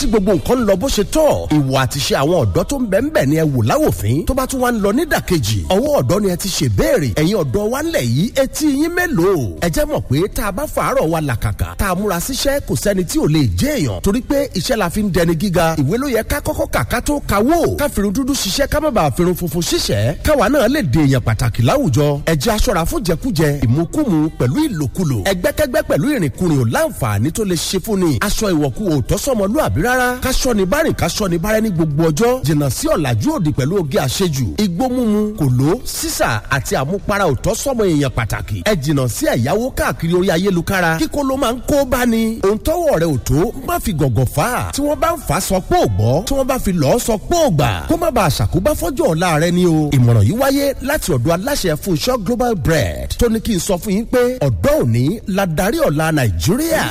tí gbogbo nǹkan ń lọ bó ṣe tọ́ ìwà àti ṣe àwọn ọ̀dọ́ tó ń bẹ̀ ń bẹ̀ ni ẹ wò láwòfín tó bá tún wá ń lọ nídàkejì ọwọ́ ọ̀dọ́ ni ẹ ti ṣe béèrè ẹ̀yin ọ̀dọ́ wa ńlẹ̀ yìí etí yín mélòó ẹ jẹ́ mọ̀ pé tá a bá fàárọ̀ wa làkàkà tá a múra síṣẹ́ kò sẹ́ni tí ò lè jẹ́ èèyàn torí pé iṣẹ́ la fi ń dẹni gíga ìwé ló yẹ ká kọ́kọ́ kà ká tó kawó ká firun dúdú ṣiṣẹ́ ká má bàa firun funfun ṣiṣẹ́ káwa náà lè di èèyàn pàtàkì láwùjọ ẹ jẹ́ aṣọ́ra fún jẹkújẹ ìmukúmu pẹ̀lú ìlòkulò ẹgbẹ́kẹ́gbẹ́ pẹ̀lú ìrìnkúrìn ò láǹfààní tó lè ṣe fún ni aṣọ ìwọ̀kú ò tọ́sọ́mọlúàbí rárá káṣọ ni bárìn káṣọ ni bárẹ́ ní gbogbo ọjọ́ jìnnà sí ọ̀làjú òdì pẹ̀lú oge àṣejù igbó mímu kòló sísà àti àmupara ò tọ́sọ́mọ èèyàn pàtàkì ẹ jìnnà sí ẹ̀yáwó káàkiri orí ayélukára kíkó ló máa ń kó bá ni òun tọ́wọ́ rẹ̀ ò tó má fi gọ̀gọ̀ fà á tí wọ́n bá ń fà á sọ pé ò gbọ́ tí wọ́n bá fi lọ́ọ́ sọ pé ò gbà kó má bàa ṣàkóbá fọ́jọ́ ọ̀la rẹ ni o ìmọ̀ràn yìí wáyé láti ọ̀dọ̀ aláṣẹ Fúnṣọ́ Global Bread tó ní kí n sọ fún yín pé ọ̀dọ́ òní la darí ọ̀la Nàìjíríà.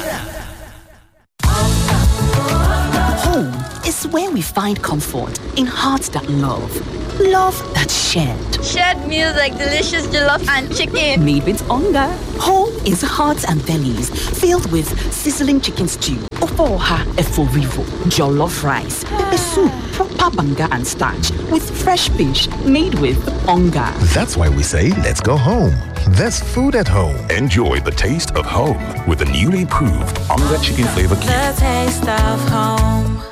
Home is where we find comfort in hearts that love, love that shared. Shared meals like delicious jollof and chicken. Made with hunger. Home is hearts and bellies filled with sizzling chicken stew, ofoha eforivo, jollof rice, pepper soup, proper banga and starch with fresh fish made with hunger. That's why we say let's go home. There's food at home. Enjoy the taste of home with the newly improved Onga Chicken Flavor Cube. The taste of home.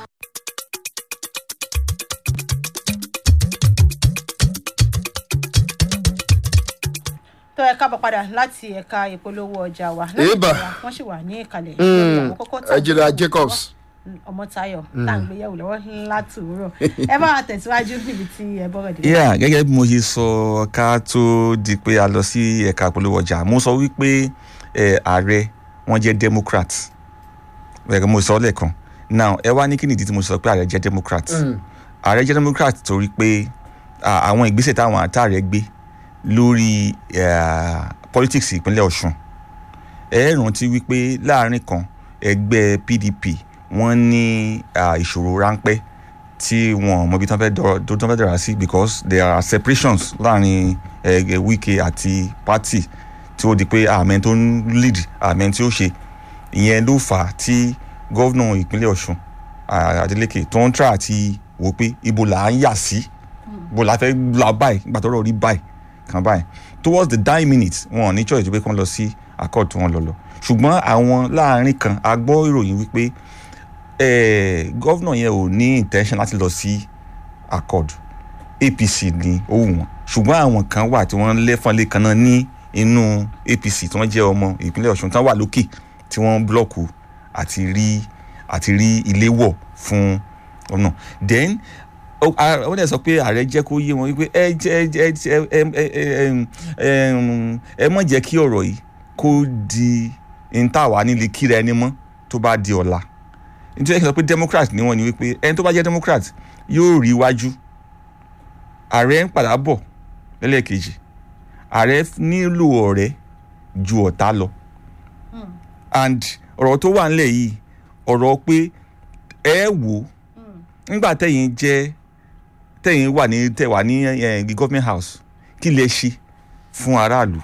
tó ẹ káàbọ̀ padà láti ẹ̀ka ìpolówó ọjà wa Eba. wọ́n sì wà ní ìkàlẹ̀ àwọn kókó tá à ń Ejira gbé Jacobs. ọmọtayọ tá à ń gbéyàwó lọ́wọ́ ńlá tòórọ̀ ẹ bá wa tẹ̀síwájú níbi tí ẹ bọ́rọ̀ dé. yeah gẹ́gẹ́ bí mo ṣe sọ ká tó di pé a lọ sí ẹ̀ka polówó ọjà mo sọ wípé eh, ààrẹ wọn jẹ́ democrat ẹ̀rọ mo sọ lẹ́ẹ̀kan now ẹ wá ní kí nìdí tí mo sọ pé ààrẹ jẹ́ democrat ààrẹ jẹ́ democrat torí pé ah, àwọn ìgbésẹ̀ táwọn àtàrẹ gbé lórí eh, politics ìpínlẹ̀ ọ̀ṣun ẹ rántí wípé láàrin kan ẹgbẹ́ pdp wọ́n ní ah, ìṣòro ráńpẹ́ tí wọn mọ ibi tí wọ́n fẹ́ dọ̀rọ̀ tó tán fẹ́ dọ̀rọ̀ sí because there are separations láàrin eh, wike àti party tí ó di pé àmẹ́ tó ń lead àmẹ́ tí ó ṣe ìyẹn ló fà á tí gọ́vnà ìpínlẹ̀ ọ̀ṣun ah, adeleke tó ń tra àti wò pé ibo là ń yà sí ibo là fẹ́ la báyìí nígbà tó rọ̀ rí báyìí kan báyìí towards the dying minute wọn ò ní choice pé kí wọ́n lọ sí accord tí wọ́n lọ lọ ṣùgbọ́n àwọn láàrin kan a gbọ́ ìròyìn wípé eh, gọ́vnà yẹn ò ní intention láti lọ sí accord apc ní ó wù wọ́n ṣùgbọ́n àwọn kan wà tí wọ́n lẹ́fọ̀nlé kan náà ní inú apc tí wọ́n jẹ́ ọmọ ìpínlẹ̀ ọ̀ṣun tán wà lókè tí wọ́n blọ́ọ̀kù àti rí àti rí ilé wọ̀ fún ọ̀nà then ó a- ó dẹ̀ sọ pé ààrẹ jẹ́ kó yé wọn wípé ẹ jẹ́ ẹ jẹ́ ẹ jẹ́ ẹ ẹ ẹ ẹ ẹ mọ̀ jẹ́ kí ọ̀rọ̀ yìí kó di ntàwá nílé kíra ẹni mọ́ tó bá di ọ̀la nítorí ẹ sọ pé democrat ni wọ́n ní wípé ẹni tó bá jẹ́ democrat yóò rí iwájú ààrẹ ń padà bọ̀ lẹ́lẹ́kejì ààrẹ nílò ọ̀rẹ́ ju ọ̀tá lọ and ọ̀rọ̀ tó wà nílẹ̀ yìí ọ̀rọ̀ pé ẹ wò ó nígbà tẹ̀yìn jẹ́ tẹ̀yìn wà ní tẹ̀wà ní eh, government house kí lè ṣe fún aráàlú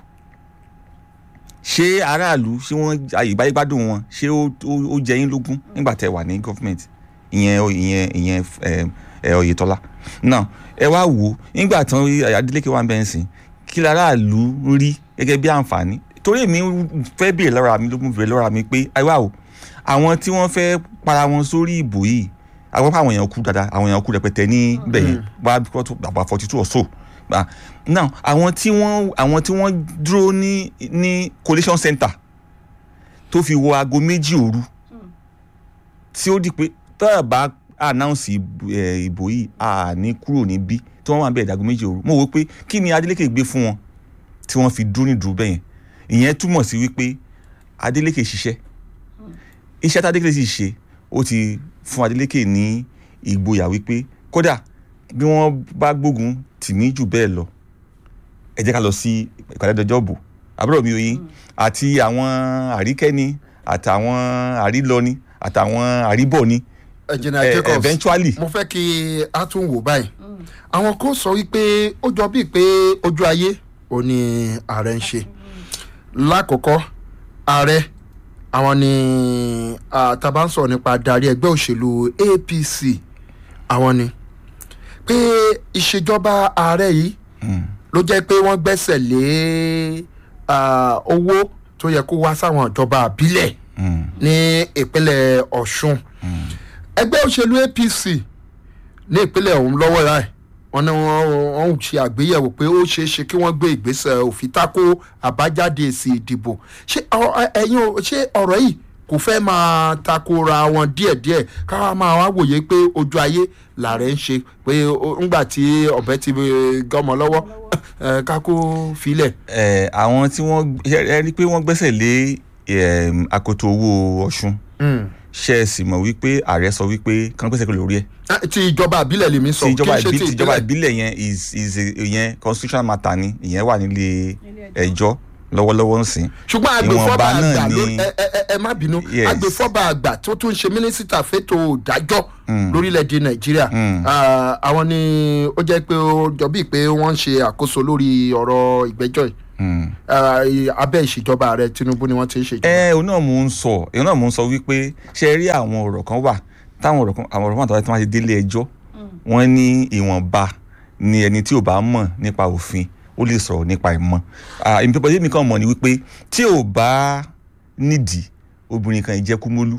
ṣé aráàlú ṣé wọ́n àyíbáyé gbádùn wọn ṣé ó ó- ó jẹ yín lógún nígbà tẹ̀ wà ní government ìyẹn ìyẹn ìyẹn eh, eh, Oyètọ́lá now ẹ wá wò ó nígbà tán Adeleke wà ń bẹ́ẹ̀ sìn kí aráàlú ń rí gẹ́gẹ́ bí àǹfààní torí èmi fẹ́ béèrè lọ́ra mi ló mú béèrè lọ́ra mi pé àìwá o àwọn tí wọ́n fẹ́ para wọn sórí ìbò yìí àwọn pa àwọn èèyàn kú dáadáa àwọn èèyàn kú rẹpẹtẹ ní bẹ̀yẹn wá bí wọ́n tó àgbà forty two or so Ah, now àwọn tí wọ́n àwọn tí wọ́n dúró ní ní collation center tó fi wọ aago méjì òru tí ó di pé tọ́yà bá announce ìbò eh, ìbò yìí a ní kúrò níbí tí wọ́n wà bẹ́ẹ̀ dago méjì òru mo wò pé kí ni Adeleke gbé fún wọn tí wọ́n fi dúró ní dúró bẹ́yẹn ìyẹn túmọ̀ sí wípé Adeleke ṣiṣẹ́ iṣẹ́ tí Adeleke sì ṣe ó ti fún Adeleke ní ìgboyà wípé kódà bí wọ́n bá gbógun tì mí jù bẹ́ẹ̀ lọ ẹ jẹ́ ká lọ sí ìpàdé ọjọ́ bò àbúrò mi òyìn àti àwọn àríkẹ́ni àtàwọn àrílọ́ni àtàwọn àríbọ̀ni ẹ̀jìnà Eh, Jacobs eventually. mo fẹ́ kí a tún wò báyìí àwọn kan sọ wípé ó jọ bíi pé ojú ayé ò ní ààrẹ ń ṣe lákòókò ààrẹ àwọn ni ah, tá a bá ń sọ̀rọ̀ nípa adarí ẹgbẹ́ òṣèlú apc àwọn ni pé ìṣèjọba ààrẹ yìí ló jẹ́ pé wọ́n gbẹ́sẹ̀ lé ah, owó tó yẹ kó wá sáwọn ìjọba àbílẹ̀ ní ìpínlẹ̀ ọ̀ṣun ẹgbẹ́ òṣèlú apc ní ìpínlẹ̀ ọ̀hún lọ́wọ́ rà ẹ̀ wọ́n ní wọ́n wọ́n ń ṣe àgbéyẹ̀wò pé ó ṣeé ṣe kí wọ́n gbé ìgbésẹ̀ òfin tako àbájáde èsì ìdìbò ṣé ọ- ẹ̀yin o- ṣé ọ̀rọ̀ yìí kò fẹ́ máa takora wọn díẹ̀díẹ̀ káwa máa wá wòye pé ojú ayé làárẹ̀ ń ṣe pé ó- ńgbà tí ọ̀bẹ ti eh, gọ́mọ lọ́wọ́ eh, kákó filẹ̀. ẹ àwọn tí wọ́n ẹ rí i pé wọ́n gbẹ́sẹ̀ lé em, akoto owó ọ̀ṣun ṣe é sì mọ̀ wípé ààrẹ sọ wípé kán gbẹ́sẹ̀ kúrò lórí ẹ̀ Ah, ti ìjọba àbílẹ̀ lèmi sọ tí kí ìjọba n ṣe ìbí- ti tí ìjọba ìbílẹ̀. ìbílẹ̀ yẹn is is a- ìyẹn constitutional matter ni ìyẹn wà nílé ẹjọ́ lọ́wọ́lọ́wọ́ ń sìn. ṣùgbọ́n agbèfọ́ba Ìwọ̀nba náà àgbà ló ni- ẹ ẹ ẹ- ẹ má bínú Yes. agbèfọ́ba àgbà tó tún ṣe mínísítà fẹ́tò ìdájọ́ lórílẹ̀‐èdè nàìjíríà Ah, àwọn ni ó jẹ́ pé ó jọ bíi pé wọ́n ń ṣe àkóso lórí ọ̀rọ̀ ìgbẹ́jọ́ yìí Ah, i- abẹ́ ìṣèjọba ààrẹ tinubu ni wọ́n ti ń ṣèjọba. ẹ òun náà mò ń sọ òun náà mò ń sọ wípé ṣe rí àwọn ọ̀rọ̀ kan wà táwọn ọ̀rọ̀ kan àwọn ọ̀rọ̀ kan àtàwọn tí wọ́n ti délé ẹjọ́ wọ́n ní ìwọ̀nba ni ẹni tí ò bá mọ̀ nípa òfin ó lè sọ̀rọ̀ nípa ìmọ̀ èmi pípọ̀ yémi kan mọ̀ ni wípé tí ò bá nídìí obìnrin kan ìjẹkúmólú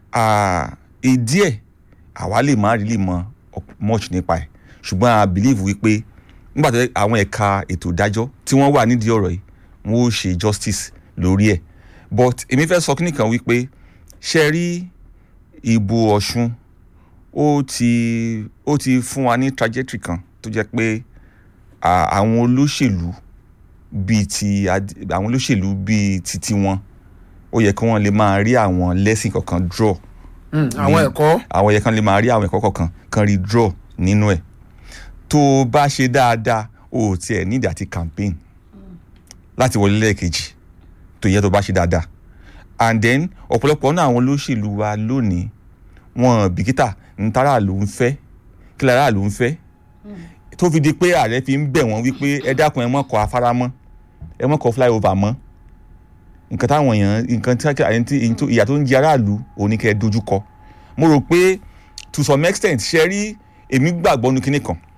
ìdí ẹ̀ àwa lè má rí lè mọ much nípa ẹ̀ ṣùgbọ́n i believe wípé nígbà tó àwọn ẹ̀ka ètò ìdájọ́ tí wọ́n wà nídìí ọ̀rọ̀ yìí wọ́n ó ṣe justice lórí ẹ̀ but èmi fẹ́ sọ kíní kan wípé ṣe rí ìbò ọ̀ṣun ó ti ó ti fún wa ní trajectory kan tó jẹ́ pé à, àwọn olóṣèlú bíi ti ad- àwọn olóṣèlú bíi ti tiwọn ó yẹ kí wọ́n lè máa rí àwọn lẹ́sìn kankan draw Mm, àwọn ní- ẹ̀kọ́ àwọn yẹn kan lè máa rí àwọn ẹ̀kọ́ kọ̀ọ̀kan kan rí draw nínú ẹ̀ tó o bá ṣe dáadáa o ò tiẹ̀ nídìí àti campaign láti wọlé lẹ́ẹ̀kejì tó yẹ tó bá ṣe dáadáa and then ọ̀pọ̀lọpọ̀ náà àwọn olóṣèlú wa lónìí wọn bìkítà ntara ló ń fẹ́ kí lára ló ń fẹ́ tó fi di pé ààrẹ fi ń bẹ̀ wọ́n wípé ẹ dákun ẹ mọ̀ kọ́ afárá mọ́ ẹ mọ̀ kọ́ flyover mọ́ nǹkan táwọn èèyàn nǹkan tí àyẹ̀ tí ìyìn tó- ìyà tó ń jẹ aráàlú òní kẹ́ ẹ dojú kọ mo rò pé to some extent ṣe rí èmi gbàgbọ́ nu kinní kan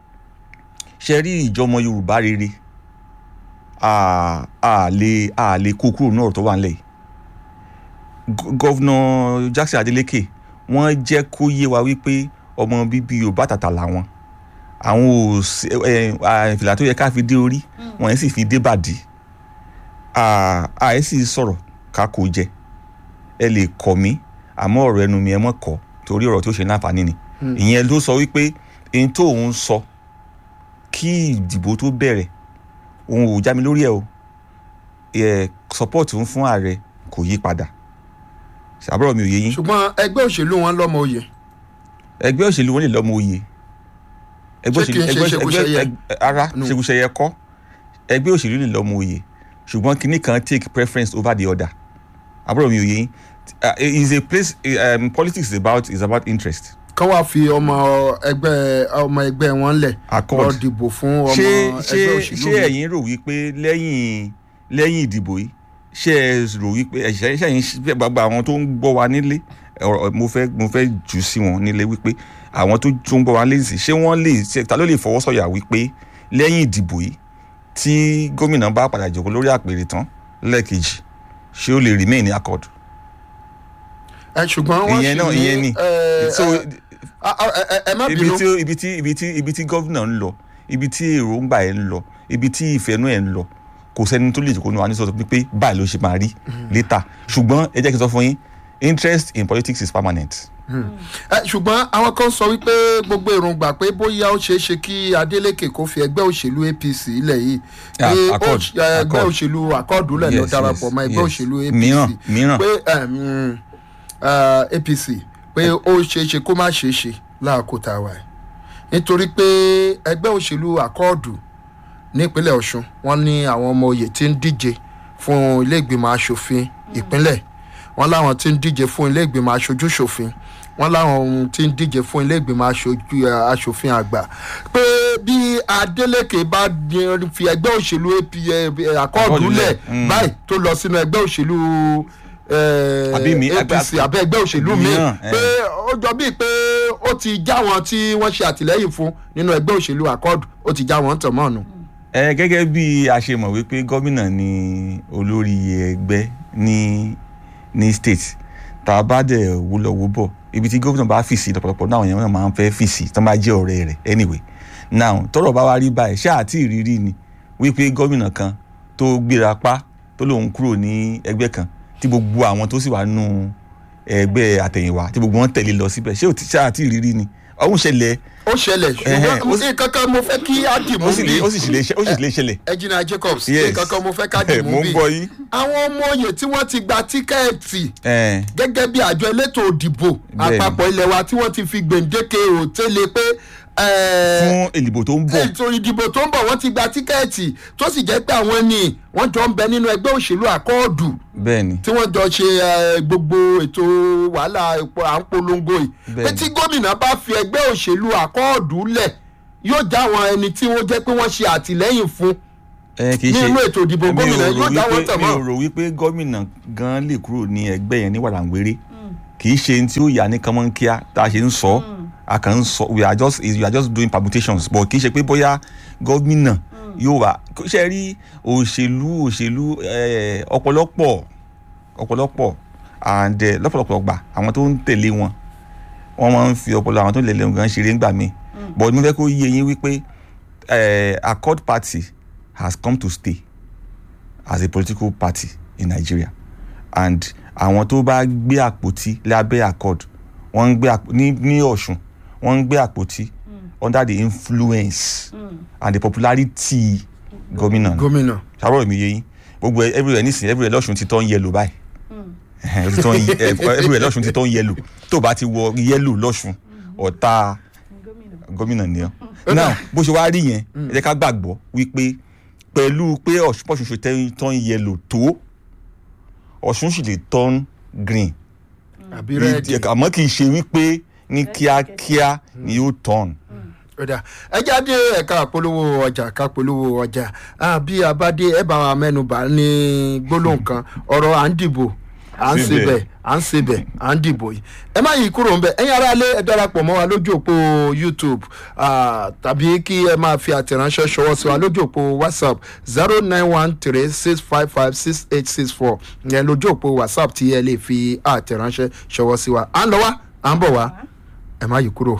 ṣe rí ìjọmọ yorùbá rere a a lè a lè kó kúrò náà tó wà nílẹ̀ yìí Gọ- gọ́vnà jackson adeleke wọ́n jẹ́ kó yé wa wípé ọmọ bíbí yorùbá tàtà làwọn àwọn ò sí- ẹ ẹ fìlà tó yẹ ká fi dé orí wọ́n yẹn sì fi dé bàdí àìsí sọ̀rọ̀ ká kó jẹ ẹ lè kọ̀ mí àmọ́ ọ̀rọ̀ ẹnu mi ẹ mọ̀ kọ́ torí ọ̀rọ̀ tó ṣe láǹfààní ni ìyẹn ló sọ wípé ohun tó òun sọ kí ìdìbò tó bẹ̀rẹ̀ òun ò já mi lórí ẹ̀ o ẹ̀ support òun fún ààrẹ kò yí padà àbúrò mi ò yé yín ṣùgbọ́n ẹgbẹ́ òṣèlú wọn lọ́mọ oyè ẹgbẹ́ òṣèlú wọn lè lọ́mọ oyè ẹgbẹ́ Ṣé kìí ṣe ṣekúṣẹyẹ? ẹgbẹ́- ara No. ṣekúṣẹyẹ kọ́ ẹgbẹ́ òṣèlú lè lọ́mọ oyè ṣùgbọ́n kinní kan take preference over the other àbúrò mi ò yé yín Uh, is a place um, politics is about is about interest kán wá fi ọmọ ẹgbẹ́ ọmọ ẹgbẹ́ wọn lẹ̀ Accord. lọ dìbò fún ọmọ ṣé ẹgbẹ́ ṣé òṣèlú ṣé mi. ẹ̀yin rò wípé lẹ́yìn lẹ́yìn ìdìbò yìí ṣé ẹ rò wípé ẹ̀ṣẹ̀ ṣẹ̀yìn ṣe- gbogbo àwọn tó ń gbọ́ wa nílé ọ̀rọ̀ mo fẹ́ mo fẹ́ jù sí wọn nílé wípé àwọn tó tó ń gbọ́ wa nílé sí ṣé wọ́n lè ṣe ta ló lè fọwọ́ sọ̀yà wípé lẹ́yìn ìdìbò yìí tí gómìnà bá padà jókòó lórí àpèrè tán lẹ́ẹ̀kejì ṣé ó lè remain ní accord ẹ ṣùgbọ́n wọ́n ìyẹn náà sì ní, ìyẹn ni ẹ, so ẹ, a- a- ẹ- ẹ- ẹ má ibi bínú tí ibi tí ibi tí ibi tí gómìnà ń lọ ibi tí èròǹgbà ẹ̀ ń lọ ibi tí ìfẹ́nú ẹ̀ ń lọ kò sẹ́ni tó lè jòkó nu wa ní sọ́tọ̀ pé báyìí ló ṣe máa rí later ṣùgbọ́n ẹ jẹ́ kí n sọ fún yín interest in politics is permanent. ẹ ṣùgbọ́n àwọn kan sọ wípé gbogbo èròǹgbà pé bóyá ó ṣeé ṣe kí adeleke kó fi ẹgbẹ́ òṣèlú apc ilẹ̀ yìí Ah, pé ó Accord, ṣ- ẹ, ẹgbẹ́ Accord. òṣèlú akọ́ọ̀dù lẹ̀ lọ Yes, darapọ̀ yes, mọ́ ẹgbẹ́ yes. òṣèlú apc Mìíràn, mìíràn. pé ẹm, ẹ, apc pé ó ṣeé ṣe kó má ṣeé ṣe láàkó tá a wà yìí nítorí pé ẹgbẹ́ òṣèlú akọ́ọ̀dù nípínlẹ̀ ọ̀ṣun wọ́n ní àwọn ọmọ oyè tí ń díje fún ilé ìgbìmọ̀ asòfin ìpínlẹ̀ wọ́n láwọn tí ń díje fún ilé ìgbìmọ̀ aṣojú ṣòfin wọ́n láwọn ohun tí ń díje fún ilé ìgbìmọ̀ aṣojú eh, aṣòfin àgbà pé bí adeleke bá di- fi ẹgbẹ́ òṣèlú APA, eh, akọ́ọ̀dù Akọ́ọ̀dù lẹ̀ lẹ̀, mm. báyìí tó lọ sínú ẹgbẹ́ òṣèlú eh, Àbí mi, apc àgbà- àbẹ́ ẹgbẹ́ òṣèlú mi mìíràn, pé ó jọ bíi pé ó ti já wọn tí wọ́n ṣe àtìlẹ́yìn fún nínú ẹgbẹ́ òṣèlú accord ó ti já wọn tàn mọ́ ọ̀nà. ẹ gẹ́gẹ́ bí a ṣe mọ̀ wípé gómìnà ni olórí ẹgbẹ́ ní ní state tá a bá dẹ̀ wúlọ wú bọ̀ ibi tí gómìnà bá fìsì lọ́pọ̀lọpọ̀ náà àwọn èèyàn náà máa ń fẹ́ fìsì tó bá jẹ́ ọ̀rẹ́ rẹ̀ anyway now tọ́rọ̀ bá wá rí báyìí ṣáà àti ìrírí ni wípé gómìnà kan tó gbéra pa tó lòun kúrò ní ẹgbẹ́ kan tí gbogbo àwọn tó sì wà nù ẹgbẹ́ àtẹ̀yìnwá tí gbogbo wọn tẹ̀lé lọ síbẹ̀ ṣé ò ti- ṣáà àti ìrírí ni ọ̀hún ṣẹlẹ̀ ó ṣẹlẹ̀ Ẹhẹ́, ó ṣùgbọ́n sì- nǹkan kan mo fẹ́ kí á dì mú ó sì lè ó sì lè ṣe- ó sì lè ṣẹlẹ̀ ẹjìnà jacobs Yes. nǹkan kan mo fẹ́ ká dì mo mú ń bí gbọ́ yín. àwọn ọmọ oyè tí wọ́n ti gba tíkẹ́ẹ̀tì ẹ̀ gẹ́gẹ́ bí àjọ elétò òdìbò Bẹ́ẹ̀ni. àpapọ̀ ilẹ̀ wa tí wọ́n ti fi gbèǹdéke òtélé pé eh, fún ìdìbò tó ń bọ̀ ètò ìdìbò tó ń bọ̀ wọ́n ti gba tíkẹ́ẹ̀tì tó sì jẹ́ pé àwọn ni wọ́n jọ ń bẹ nínú ẹgbẹ́ òṣèlú àkọọ́dù bẹ́ẹ̀ ni tí wọ́n jọ ṣe eh, gbogbo ètò wàhálà epo à ń polongo yìí pé Bẹ́ẹ̀ni. tí gómìnà bá fi ẹgbẹ́ òṣèlú àkọọ́dù lẹ̀ yóò já àwọn ẹni tí wọ́n jẹ́ pé wọ́n ṣe àtìlẹ́yìn fún ẹ kì í ṣe nínú ètò ìdìbò mi ò gómìnà rò yóò já wọn wípé- tàn mi ò mọ́. rò wípé gómìnà gan lè kúrò ní ẹgbẹ́ yẹn ní wàràǹwéré kì í ṣe tí ó yà ní kánmọ́nkíá tá a ṣe ń sọ a kàn ń sọ we are just we are just doing permutations but kì í ṣe pé bóyá gómìnà yóò wà kó ṣe rí òṣèlú òṣèlú eh, ọ̀pọ̀lọpọ̀ ọ̀pọ̀lọpọ̀ and eh, lọ́pọ̀lọpọ̀ gbà àwọn tó ń tẹ̀lé wọn wọ́n máa ń fi ọpọlọ àwọn tó lè lẹ́nu gan ṣeré ńgbà míì but mo fẹ́ kó yé yín wípé eh, accord party has come to stay as a political party in nigeria and àwọn tó bá gbé àpótí lábẹ́ accord wọ́n ń gbé àpò ní ní ọ̀ṣun wọ́n ń gbé àpótí under the influence and the popularity gómìnà ni gómìnà sábà mi yé yín gbogbo ẹ- everywhere nísìnyí everywhere lọ́sùn ti tán yẹlò báyìí Ẹhẹn, ó ti tán yẹ- ẹ- everywhere lọ́sùn ti tán yẹlò tó bá ti wọ yẹlò lọ́sùn ọ̀tá gómìnà ni ọ́ now bó ṣe wá rí yẹn ẹ jẹ́ ká gbàgbọ́ wípé pẹ̀lú pé Ọ̀ṣun- bọ́sùn ṣe tẹ́- tán yẹlò tó ọ̀ṣun sì lè tán green àbí rẹ́ẹ̀dì. àmọ́ kì í ṣe wípé ní kíákíá ni yóò tán. ọ̀dà ẹ jáde ẹ̀ka àpolówó ọjà ká polówó ọjà Ah, bí a bá dé ẹ bá wa mẹ́nuba ní gbólóhùn kan ọ̀rọ̀ à ń dìbò à ń Síbẹ̀. sebẹ̀ à ń sebẹ̀ à ń dìbò yìí ẹ má yí kúrò ńbẹ ẹ̀yin aráalé ẹ darapọ̀ mọ́ wa lójú òpó youtube ah, tàbí kí ẹ máa fi àtẹ̀ránṣẹ́ ṣọwọ́ sí wa lójú òpó whatsapp zero nine one three six five five six eight six four ìyẹn lójú òpó whatsapp tí ẹ lè fi àtẹ̀ránṣẹ́ ṣọwọ́ sí wa à ń lọ wá à ń bọ̀ wá ẹ má yí kúrò.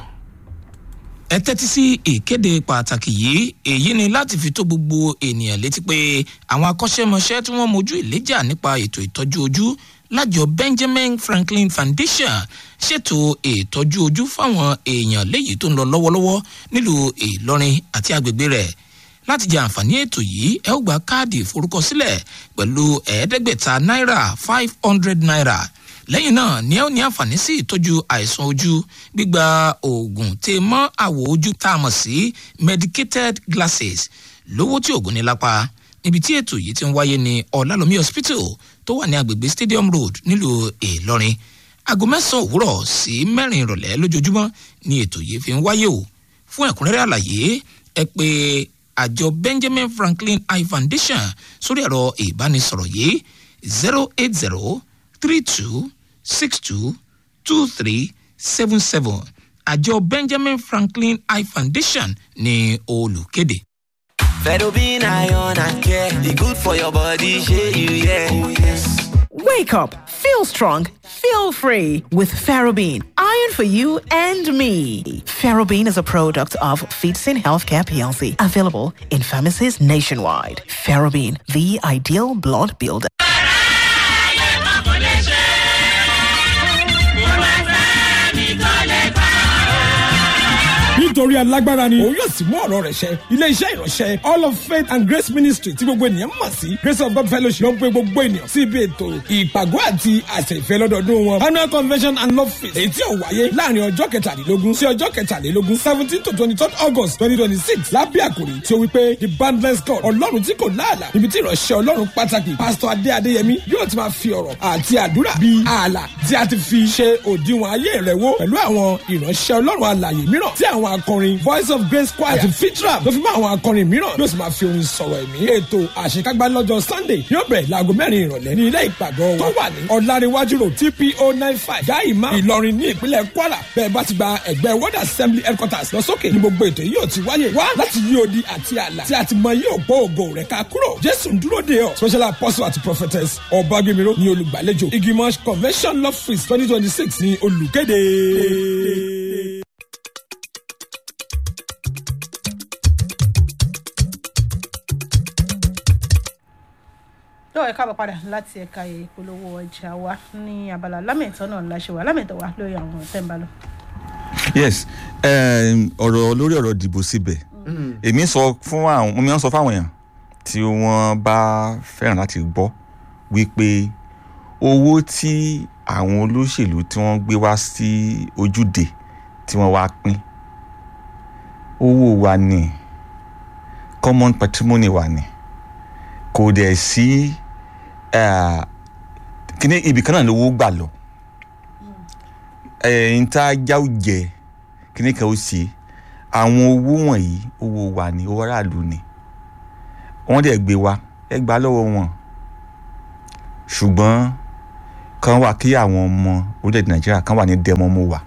ẹ tẹ́tí sí ìkéde pàtàkì yìí èyí ni láti fi tó gbogbo ènìyàn létí pé àwọn akọ́ṣẹ́mọṣẹ́ tí wọ́n mojú ìléjà nípa ètò ìtọ́jú ojú lájọ benjamin franklin foundation ṣètò ìtọ́jú ojú fáwọn èèyàn léyìí tó ń lọ lọ́wọ́lọ́wọ́ nílùú ìlọrin àti agbègbè rẹ̀ láti jẹ àǹfààní ètò yìí ẹ ó gba káàdì ìforúkọsílẹ̀ pẹ̀lú ẹ̀ẹ́dẹ́gbẹ̀ta náírà five hundred naira lẹ́yìn náà ni ẹ ó ní àǹfààní sí ìtọ́jú àìsàn ojú gbígba oògùn tè mọ́ àwọ̀ ojú tá a mọ̀ sí medicated glasses lówó tí oògùn ní lápá níbi tí ètò yìí ti ń wáyé ní ọ̀làlómi hospital tó wà ní agbègbè stadium road nílùú ìlọrin aago mẹ́sàn-án òwúrọ̀ sí mẹ́rin ìrọ̀lẹ́ lójoojúmọ́ ni ètò yìí fi ń wáyé o fún ẹ̀kúnrẹ́rẹ́ àlàyé ẹ pé àjọ benjamin franklin eye foundation sórí ẹ̀rọ ìbánisọ̀rọ̀ yìí zero eight zero three two six two two three seven seven àjọ benjamin franklin eye foundation ní olùkéde. Fedobin iron and care, e good for your body, shey you yeah. Oh yes. Wake up, feel strong, feel free with Ferrobin. Iron for you and me. Ferrobin is a product of Feetsin Healthcare PLC, available in pharmacies nationwide. Ferrobin, the ideal blood builder. nítorí alágbára ni òun yóò sì mú ọ̀rọ̀ rẹ̀ ṣẹ ilé-iṣẹ́ ìránṣẹ́ all of faith and grace ministry tí gbogbo ènìyàn mọ̀ sí grace of god fellowship ló ń pe gbogbo ènìyàn sí ibi ètò ìpàgọ́ àti àṣẹ ìfẹ́ lọ́dọọdún wọn annual convention and love feast èyí tí ó wáyé láàrin ọjọ́ kẹtàlélógún sí ọjọ́ kẹtàlélógún seventeen to twenty third august twenty twenty six lábẹ́ àkòrí tí ó wí pé the boundless god ọlọ́run tí kò láàlà níbi tí ìránṣẹ́ ọlọ́run pàtàkì pásítọ̀ adé adéyẹmí yóò ti máa fi ọ̀rọ̀ àti àdúrà bíi ààlà tí a ti fi ṣe òdiwọ̀n ayé rẹ̀ wó pẹ̀lú àwọn ìránṣẹ́ ọlọ́run alàyè mìíràn tí àwọn akọrin voice of grace choir àti fitra tó fi mọ́ àwọn akọrin mìíràn yóò sì máa fi orin sọ̀rọ̀ ẹ̀mí. ètò àṣekágbá lọ́jọ́ sunday yóò bẹ̀rẹ̀ láago mẹ́rin ìrọ̀lẹ́ ní ilé ìpàgọ́ wa tó wà ní ọ̀làríwájú road tpo nine five gáìmá ìlọrin ní ìpínlẹ̀ kwara bẹ́ẹ̀ bá ti gba ẹgbẹ́ world assembly headquarters lọ sókè ní gbogbo ètò yìí yóò ti wáyé wá láti yí odi àti àlà tí a ti mọ yóò gbọ́ ògo rẹ̀ ká kúrò jésù ń dúró de ọ special apostle àti prophetess ọ̀bágbémiró ní olùgbàlejò igimosh convention love feast twenty twenty six ní olùkéde. lọ́wọ́ ẹ̀ka bọ̀ padà láti ẹ̀ka ìpolówó ọjà wa ní abala lámẹ̀tọ́ náà láṣẹ wa lámẹ̀tọ́ wa lórí àwọn ọ̀tẹ̀ ń bá lọ. yes um, ọ̀rọ̀ lórí ọ̀rọ̀ dìbò síbẹ̀ èmi sọ fún àwọn mo máa ń sọ fáwọn èèyàn tí wọ́n bá fẹ́ràn láti gbọ́ wípé owó tí àwọn olóṣèlú tí wọ́n gbé wá sí ojúde tí wọ́n wá pín owó wa ni common patrimony wa ni kò dẹ̀ sí kíní ibì kan náà lówó gbà lọ ẹ̀yìn tá a já ò jẹ kíní kan ó ṣe àwọn owó wọ̀nyí owó wa ni owó aráàlú ni wọ́n dẹ̀ gbé wa ẹ gbà lọ́wọ́ wọn ṣùgbọ́n kan wà kí àwọn ọmọ orílẹ̀-èdè nàìjíríà kan wà ní dẹ́mọ́mú wa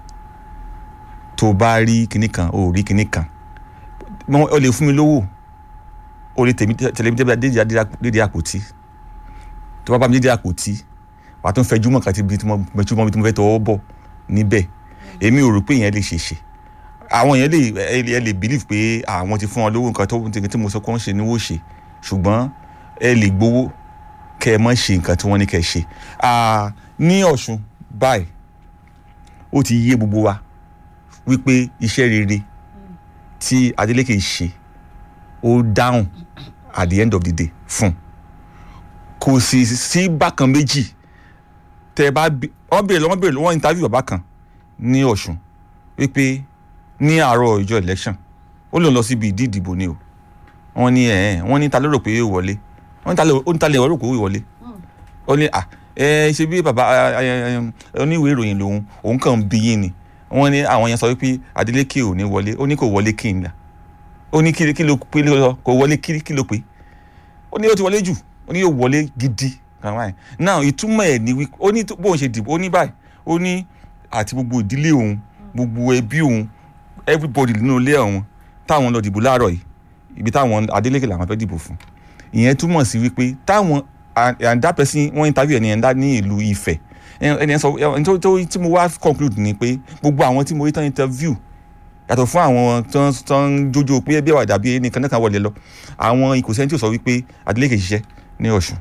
tó bá rí kíní kan ó rí kíní kan ó lè fún mi lówó ó lè tẹ̀lé mi dédé àpótí tó bá bá mi dédé àpótí wà á tún fẹjú mọ̀ kàtí bí mo fẹ́ tọwọ́ bọ̀ níbẹ̀ èmi ò rò pé ìyẹn lè ṣèṣe àwọn yẹn lè ẹ lè believe pé àwọn ti fún wọn lówó nǹkan tó tí mo sọ pé wọ́n ṣe ni wọ́n ṣe ṣùgbọ́n ẹ lè gbowó kẹ ẹ mọ̀ ṣe nǹkan tí wọ́n ní kẹ ṣe ní ọ̀ṣun báyìí ó ti yé gbogbo wa wípé iṣẹ́ rere tí adeleke ṣe ó dáhùn at the end of the day fún kò sì sí bákan méjì tẹ bá wọn béèrè lọ́wọ́ béèrè lọ́wọ́ interview bàbá kan ní ọ̀ṣun wípé ní àárọ̀ ìjọ election ó lòun lọ síbi ìdí ìdìbò ni o wọ́n ní ẹ̀ wọ́n ní ta ló rò pé yóò wọlé wọ́n ní ta lè rò pé yóò wọlé ó ní à ẹ ṣe bí bàbá oníwèé ìròyìn lòun òun kàn ń bí yín ni wọ́n ní àwọn yẹn sọ wípé adeleke ò ní wọlé ó ní kò wọlé kí n là ó ní kí ló pé lọ kò wọlé kí ló pé ó ní ó ti wọlé jù ó ní yóò wọlé gidi now ìtumọ̀ ẹ̀ ni wípé ó ní bóun ṣe dìbò ó ní báyìí ó ní àti gbogbo ìdílé òun gbogbo ẹbí òun everybody nínú ilé ọ̀hún táwọn lọ dìbò láàárọ̀ yìí ibi táwọn adeleke làwọn fẹ́ dìbò fún ìyẹn túmọ̀ sí wípé táwọn and that person wọ́n interview ẹni ẹ̀dá ní ìlú ifẹ̀ ẹni ẹ̀ sọ ẹni tó tí mo wá conclude ni pé gbogbo àwọn tí mo rí tán interview yàtọ̀ fún àwọn tó ń jójó pé bí àwàdà bí ẹnì kan náà kan wọlé lọ àwọn ìkòsẹ́ni tí ò sọ wípé adeleke ṣiṣẹ́ ní ọ̀ṣun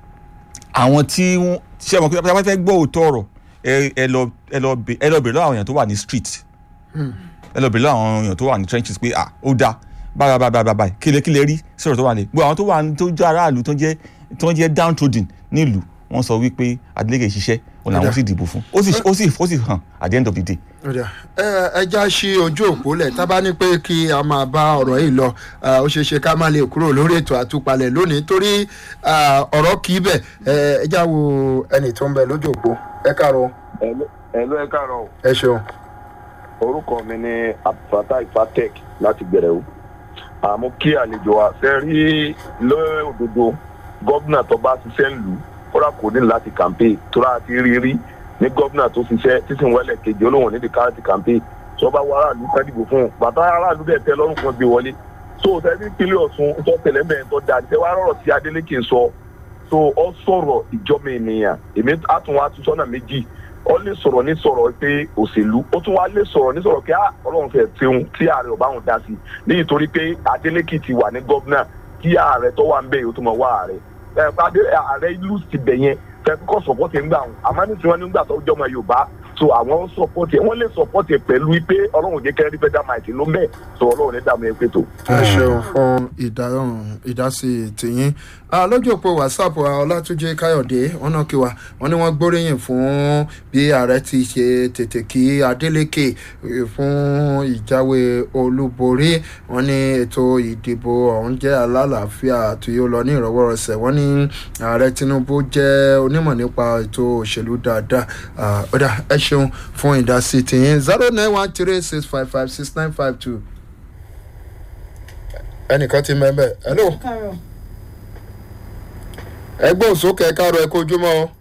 àwọn tí wọ́n ṣe ọmọ pé wọ́n fẹ́ gbọ́ òótọ́ ọ̀rọ̀ ẹ lọ ẹ lọ bèrè lọ́wọ́ àwọn èèyàn tó wà ní street ẹ lọ bèrè lọ́wọ́ àwọn èèyàn tó wà ní trenches pé ah ó dáa báyà báyà báyà báyà kílẹ̀ kílẹ̀ rí sọ̀rọ̀ tó wà ní gbogbo àwọn tó wà tó jẹ́ aráàlú tó jẹ́ tó jẹ́ downtrodden nílùú wọ́n sọ wípé adeleke ṣiṣẹ́ òun làwọn sì dìbò fún ó sì ó sì ó sì hàn at the end of the day. ẹ já sí ojú òpó lẹ̀ tá a bá ní pé kí a máa bá ọ̀rọ̀ yìí lọ ó ṣeé ṣe ká má lè kúrò lórí ètò àtúpalẹ̀ lónìí torí ọ̀rọ̀ kì í bẹ̀ ẹ já wo ẹnì tó ń bẹ lójú òpó ẹ káàárọ̀. ẹ ló ẹ káàárọ̀. ẹ ṣeun. orúkọ mi ni abdulfatai fatek láti gbẹrẹwu àmọ́ kí àlejò wa fẹ́ rí lóòdodo gómìnà tó bá ṣiṣẹ́ ń lù kódà kò ní láti kàmpé tóra àti rírí ní gómìnà tó ṣiṣẹ́ títún wẹ́lẹ̀ kejì olóhùn nídìí káàtì kàmpé tó bá wọ aráàlú ká dìbò fún un bàtà aráàlú dẹ̀ tẹ́ lọ́rùn kan gbé wọlé tó tẹ́lẹ̀ ìpínlẹ̀ ọ̀sùn tó tẹ̀lé mẹ́rin tó dáa tẹ́ wá rọ̀rọ̀ sí adeleke sọ tó ọ sọ̀rọ̀ ìjọba ènìyàn èmi àtún wa tún sọ́nà méjì ọ lè sọ̀rọ̀ ní sọ̀rọ̀ pé òṣèlú ó tún wá lè sọ̀rọ̀ ní sọ̀rọ̀ pé ọlọ́run fẹ́ tiun tí ààrẹ ọba òun dá sí níyì torí pé adeleke ti wà ní gómìnà kí ààrẹ tó wà ń bẹ̀ yóò tún mọ̀ wá ààrẹ ààrẹ ìlú ti bẹ̀ yẹn fẹ́ẹ́ sọ̀pọ̀tì ń gbà wọn àmọ́ ní tiwọn nígbà tó jọmọ yorùbá so àwọn sọ̀pọ̀tì wọ́n lè sọ̀pọ̀tì pẹ̀lú pé ọlọ́run jẹ́ kẹ́rẹ́ fẹ́ẹ́ dàmà ìtì ló ń bẹ̀ so ọlọ́run ní dàmú ẹ pé tó. ẹ ṣeun fún ìdáhùn ìdásí tìyín Ah, lójú òpó whatsapp ah, ọlátúnjẹ káyọ̀dé wọn náà kí wa wọn ní wọ́n gbóríyìn fún bí ààrẹ ti ṣe tètè kí adeleke eh, fún ìjáwé olúborí wọn ní ètò ìdìbò ọ̀hún jẹ́ alálàáfíà tí ó lọ ní ìrọwọ́rọsẹ̀ wọn ní ààrẹ tinubu jẹ́ onímọ̀ nípa ètò òṣèlú dáadáa Ah, ó dà ẹ ṣeun fún ìdásí tìyín zero nine one three six five five six nine five two ẹnìkan ti mẹ́bẹ̀ hello káàárọ̀ ẹgbẹ́ òsókè ẹ̀ka rẹ̀ kojúmọ́ o.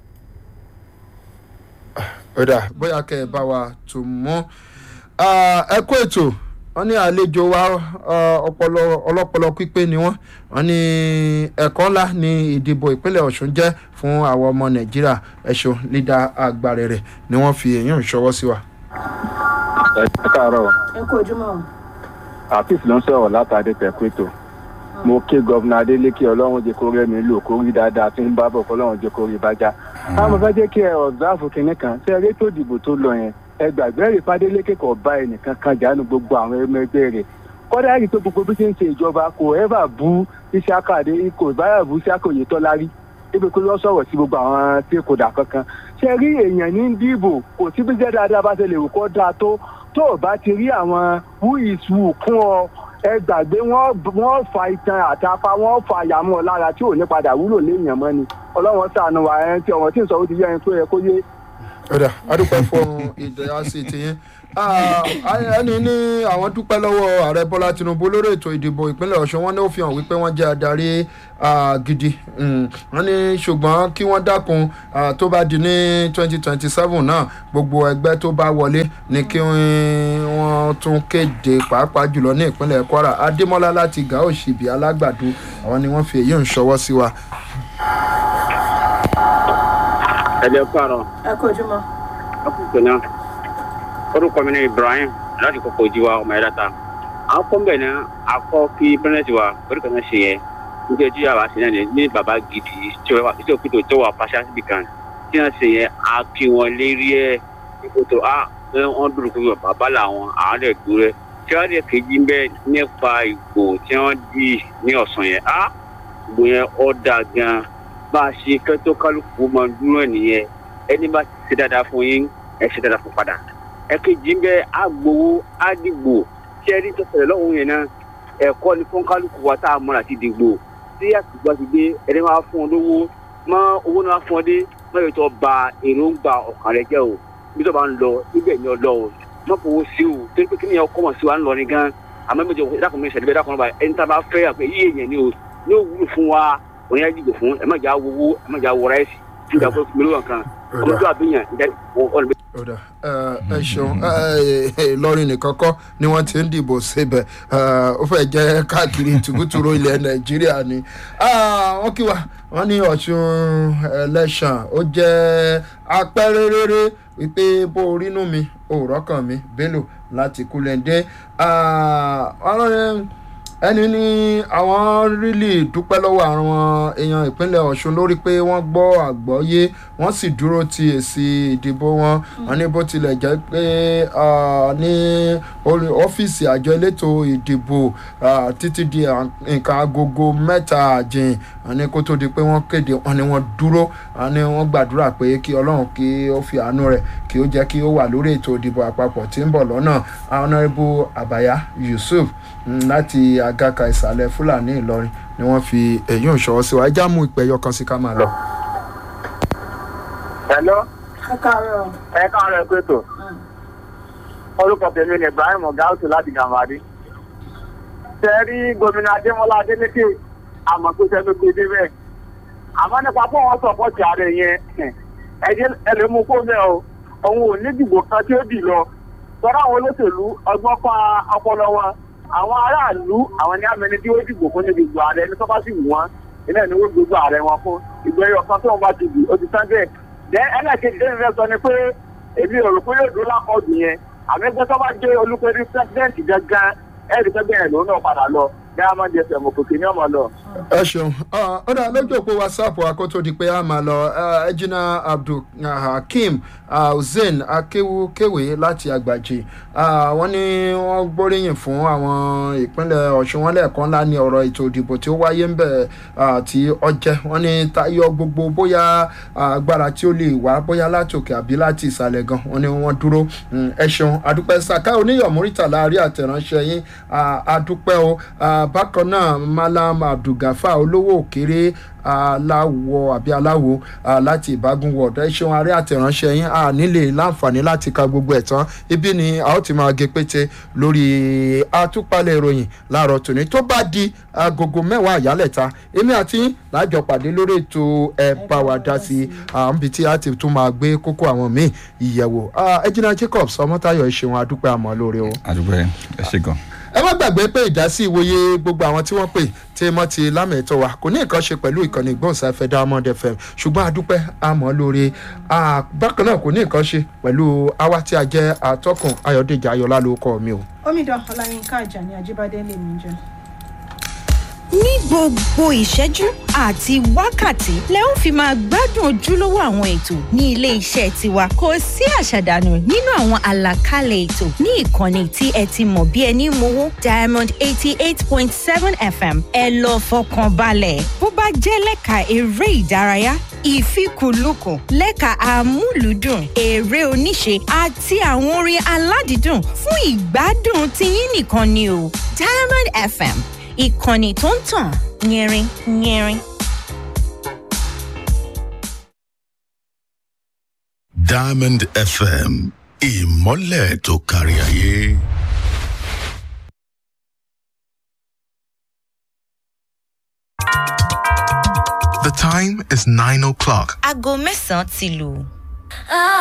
ọ̀dà bóyá kẹ́ ẹ bá wa tún mọ́ ẹ kó ètò wọ́n ní àlejò wa ah, ọpọlọ ọlọ́pọlọ pípé ni wọ́n wọ́n ní ẹ̀kọ́ ńlá ní ìdìbò ìpínlẹ̀ ọ̀ṣun jẹ́ fún àwọn ọmọ nàìjíríà ẹ̀ṣọ́ lídà àgbàrẹ̀ rẹ̀ ni wọ́n fi èyàn ṣọwọ́ sí wa. ẹ káàárọ̀ ẹ kú ojúmọ́ o. àfíìsì ló ń sọ̀rọ̀ látàdé pẹ̀kúètò mo ké gọ́vùnà adélèké ọlọ́run jẹ́ kó rẹ́ mi lò kó rí dáadáa tí ń bá bọ̀ kọ́lọ́run jẹ́ kó rí bájá. àwọn fẹ́ jẹ́ kí ẹ ọ̀gáàfù kìnínní kan ṣé ẹ rí tó dìbò tó lọ yẹn ẹ gbàgbé rí fadélékè kò bá ẹnìkan kan jánu gbogbo àwọn ẹmọ ẹgbẹ́ rẹ̀ kọ́dà rí tó gbogbo bí ṣe ń ṣe ìjọba kò ẹ́fà bú iṣẹ́àkàdé kò báyà bú iṣẹ́àkòyè tọ́lá rí ibi kó lọ sọ̀rọ̀ sí gbogbo àwọn tí kò dà kankan ṣe rí èèyàn ní dìbò kò sí bí jẹ́ dáadáa bá ṣe lè wò kó dáa tó tó o bá ti rí àwọn who is who kún ọ ẹ gbàgbé wọn wọn fa itan àtàpá wọn fa àyàmú ọ lára tí ò ní padà wúlò léèyàn mọ́ ni ọlọ́wọ́n sànù wà ẹ̀ tí ọ̀wọ́n tí ń sọ ó ti yẹ ẹni tó yẹ kó yé. ọ̀dà adúpẹ́ fún ìdásí tìyín Ah, ẹni ní àwọn dúpẹ́ lọ́wọ́ ààrẹ bọ́lá tinubu lórí ètò ìdìbò ìpínlẹ̀ ọ̀ṣun wọn ní ó fi hàn wípé wọ́n jẹ́ adarí ah, gidi Mm, wọ́n ní ṣùgbọ́n kí wọ́n dákun ah, tó bá di ní twenty twenty seven náà gbogbo ẹgbẹ́ tó bá wọlé ni kí wọ́n tún kéde pàápàá jùlọ ní ìpínlẹ̀ kwara adémọ́lá láti gàá òṣìbí alágbàdo àwọn ni wọ́n fi èyí ń ṣọwọ́ sí wa. ẹ̀jẹ̀ kárọ̀ ẹ kú ojúmọ́. ọkùnrin náà orúkọ mi ní ibrahim láti kókó jíwa ọmọ ẹ̀dá ta àwọn kọ́ńbẹ̀ náà akọ́ kí pẹ́rẹ́ǹtì wa orí kan náà ṣe yẹn nígbà tí yàrá ṣe náà ní ní bàbá gidi tí ó tí ó kútó tó wà pàṣẹ síbi kan tí wọ́n ṣe yẹn a kí wọn lérí ẹ̀ ìkótó a wọ́n dúró pé bàbá làwọn àwọn lè dúró ẹ̀ tí wọ́n lè kejì ń bẹ́ nípa ìgbò tí wọ́n dì ní ọ̀sán yẹn a ìgbò yẹn ọ̀ dà gan bá a ṣe kẹ́tọ́ kálukú máa dúró ẹ̀ nìyẹn ẹni bá ti ṣe dáadáa fún yín ẹ ṣe dáadáa fún padà ẹ̀kejì ń bẹ agbowó àdìgbò tí ẹni tó ṣẹlẹ̀ lọ́hùn yẹn náà ẹ̀kọ́ ni fún kálukú wa tá a mọ̀ra ti dìgbò tí àtìgbà ti dé ẹni máa fún ọ lówó mọ owó náà fún ọ dé mọ ètò ọba èròǹgbà ọkàn rẹ jẹ o bí tó bá ń lọ ibẹ̀ ni ọ lọ o mọ fowó sí o torí pé kí ni ọkọ mọ̀ sí wa ń lọ ní gan àmọ́ méjì ọkọ ìdákùnrin mi ṣẹ̀dẹ̀ dákùnrin báyìí ẹni tá a bá fẹ́ àpẹ yí èèyàn ni o ní o wúlò fún wa òun yẹn dìgbò fún ẹ má jà wowó ẹ má jà wọ ráìsì tí ìjà fún mi lóyún kan ọmọ tó àbíyàn ìjà ọ̀nà ọ̀dà ẹ ṣeun lọ́rin nìkan kọ́ ni wọ́n ti ń dìbò síbẹ̀ ó fẹ́ jẹ́ káàkiri tùbútùrú ilẹ̀ nàìjíríà ni wọ́n kí wa wọ́n ní ọ̀ṣun ẹlẹ́ṣàn ó jẹ́ apẹ́rẹ́rẹ́rẹ́ wípé bó orínú mi òòrọ̀ kan mi bello láti kúlẹ̀ndé ẹni ní àwọn rílì dúpẹ́ lọ́wọ́ àwọn èèyàn ìpínlẹ̀ ọ̀ṣun lórí pé wọ́n gbọ́ àgbọ́yé wọ́n sì dúró ti èsì ìdìbò wọn wọn ní bó tilẹ̀ jẹ́ pé ní ọ́fíìsì àjọ elétò ìdìbò títí di nǹkan agogo mẹ́ta àjìn wọn ní kó tó di pé wọ́n kéde wọn ni wọ́n dúró wọn ni wọ́n gbàdúrà pé kí ọlọ́run kí ó fi àánú rẹ̀ kí ó jẹ́ kí ó wà lórí ètò ìdìbò àpapọ̀ tí ń bọ̀ lọ́nà honourable abaya yusuf láti agaka ìsàlẹ̀ fúlàní ìlọrin ni wọ́n fi èyí ń ṣọwọ́ sí wa ẹjá mú ìpẹ́yọ kan sí ká máa lọ. hello. ẹ káàárọ̀. ẹ káàárọ̀ ẹ pé tó. orúkọ tèmi ni ibrahim ọgáùtù láti gàmàdí. ṣe rí gómìnà adémọlá adélékè àmọ́ pé ṣe ló gbé débẹ̀. àmọ́ nípa pé wọ́n sọ̀pọ̀tì ààrẹ yẹn ẹ lè mú kó mẹ́ o òun ò ní dìbò kan tí ó dì lọ. sọ́dọ̀ àwọn olóṣèlú ọgbọ́n pa ọpọlọ wọn àwọn aráàlú àwọn ní amẹni tí ó dìbò fún níbi ìgbò ààrẹ ní tó bá sì wù wọn ilé ìnáwó gbogbo ààrẹ wọn fún ìgbẹ́ ẹyọ kan tó wọn bá ti bì ó ti tán bẹ́ẹ̀. dẹ́ ẹlẹ́kejì tẹ́lẹ̀ fẹ́ sọ ni pé èmi ò rò pé yóò dúró lápọ̀jù yẹn àmì ẹgbẹ́ tó bá jẹ́ olùpẹ̀rí pẹ́sidẹ́ǹtì gangan ẹ̀rí pẹ́ bẹ́ẹ̀ lòun náà padà lọ diamond fm òkòkè ní ọmọ lọ ẹ ṣeun ó dà lójú òpó whatsapp wa kó tó di pé a máa lọ ẹjìnà abdulhakeem hussein akéwúkéwé láti àgbàjì wọ́n ní wọ́n gbóríyìn fún àwọn ìpínlẹ̀ ọ̀ṣun wọn lẹ́ẹ̀kan ńlá ní ọ̀rọ̀ ètò ìdìbò tí ó wáyé ń bẹ̀ tí ọjẹ́ wọ́n ní tayọ gbogbo bóyá agbára tí ó lè wá bóyá láti òkè àbí láti ìsàlẹ̀ gan wọ́n ní wọ́n dúró ẹ ṣeun adúpẹ́ saka oníyọ̀múrítà láàrin àtẹ̀ránṣẹ́ yín adúpẹ́ o bákan náà malam abdulgafa olówó òkèrè aláwọ àbí aláwo láti ìbágun wọ̀d ẹ ṣeun àárẹ̀ àtẹ̀ránṣẹ́ yín a nílè láǹfààní láti ka gbogbo ẹ̀ tán ibi ni a ó ti máa gé pété lórí àtúpalẹ̀ ìròyìn láàárọ̀ tòní tó bá di agogo mẹ́wàá àyálẹ̀ta èmi àti lájọ pàdé lórí ètò ẹ bá wa dá sí àǹbí tí a ti tún máa gbé kókó àwọn míì ìyẹ̀wò ẹjìnà jacobs ọmọtayọ ẹ ṣeun adúpẹ́ àmọ́ lórí o. àdúpẹ́ ẹ ṣe gan ẹ má gbàgbé pé ìdásí ìwòye gbogbo àwọn tí wọ́n pè tí mọ́ ti lámẹ̀tọ́ wa kò ní nǹkan ṣe pẹ̀lú ìkànnì ìgbóhùnsáfẹ́ diamond fm ṣùgbọ́n adúpẹ́ àmọ́ lóore bákan náà kò ní nǹkan ṣe pẹ̀lú àwa tí a jẹ́ atọ́kùn ayọ̀dèjì ayọ̀lá ló kọ́ mi o. omidan ọláyínká àjàní ajíbádé lè mí jẹ ní gbogbo ìṣẹ́jú àti wákàtí lẹ ó fi máa gbádùn ojúlówó àwọn ètò ní ilé iṣẹ́ tiwa kò sí àṣàdànù nínú àwọn àlàkalẹ̀ ètò ní ìkànnì tí ẹ ti mọ̀ bí ẹni mowó diamond eighty eight point seven fm ẹ lọ fọkàn balẹ̀ bó bá jẹ́ lẹ́ka eré ìdárayá ìfikùnlukùn lẹ́ka amúlùúdùn eré oníṣe àti àwọn orin aládìídùn fún ìgbádùn tiyín nìkan ni o diamond fm ìkànnì tó ń tàn yẹrin yẹrin. diamond fm ìmọ̀lẹ̀ tó kárí ayé. The time is nine o'clock. aago mẹ́sàn-án ti lù.